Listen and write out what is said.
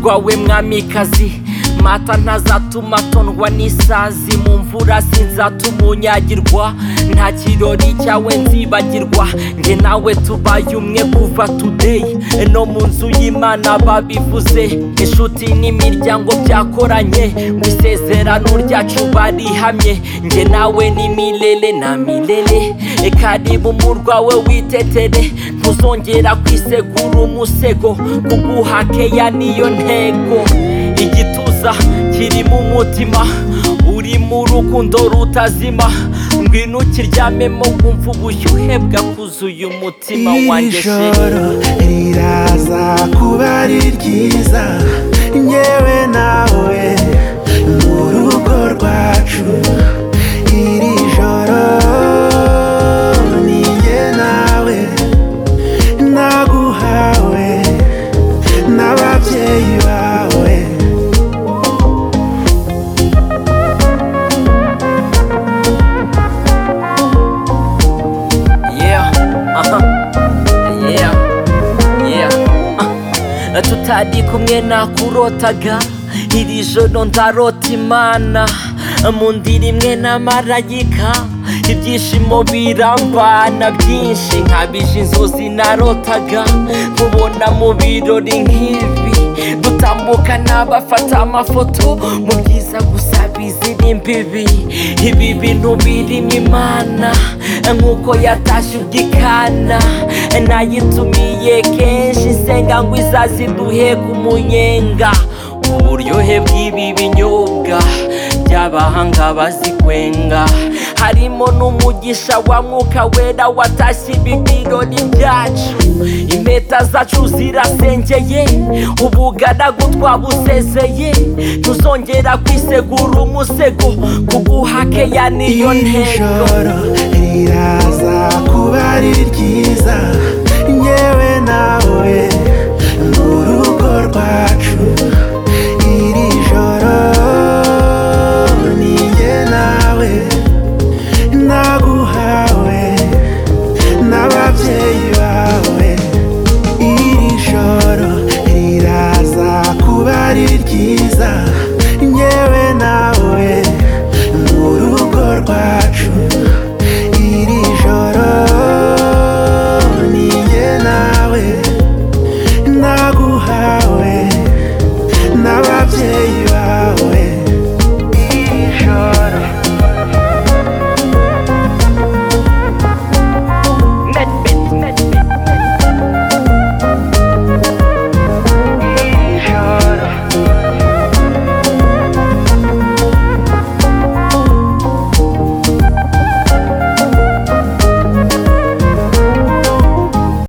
wawe mwamikazi mata ntazatuma tondwa n'isazi mu mvura sinzatuma unyagirwa nta kirori cyawe nzibagirwa nge nawe tubaye umwe kuva today no mu nzu y'imana babivuze inshuti n'imiryango byakoranye ngo isezerano ryacu barihamye nge nawe ni milele na milele karibu murwawe witetere ntuzongera kwisegura umusego kuguha keya niyo ntego igituza kirimo umutima urimo urukundo rutazima ngwino ukiryamemo wumva ubushyuhe bwakuzuye umutima wanjye iri joro riraza kuba ari ryiza nyewe nawe mu rugo rwacu iri joro ni njye nawe naguhawe n'ababyeyi bawe Yeah, aha, yeah, yeah. Ah, tutari kumwe nakurotaga iri joro ndarota imana mu ndiri imwe n'amarayika ibyishimo birambana byinshi nkabije inzozi narotaga nkubona mu birori nk'ibi dutambuka n'abafata amafoto mu byiza gusa bizira imbibi ibi bintu birimo imana nk'uko yatashye ubwikana nayitumiye kenshi senga ngo izaziduhe ku munyenga uburyohe bw'ibi binyobwa by'abahanga bazikwenga harimo n'umugisha wa mwuka wera watashye ibi birori byacu impeta zacu zirasengeye ubugaragu twabusezeye tuzongera kwisegura umusego kuguha keya niyo iri ntego joro riraza kuba ari ryiza nyewe nawe mu rugo rwacu iri joro ni njye nawe naguhawe n'ababyeyi bawe iri joro riraza kuba ari ryiza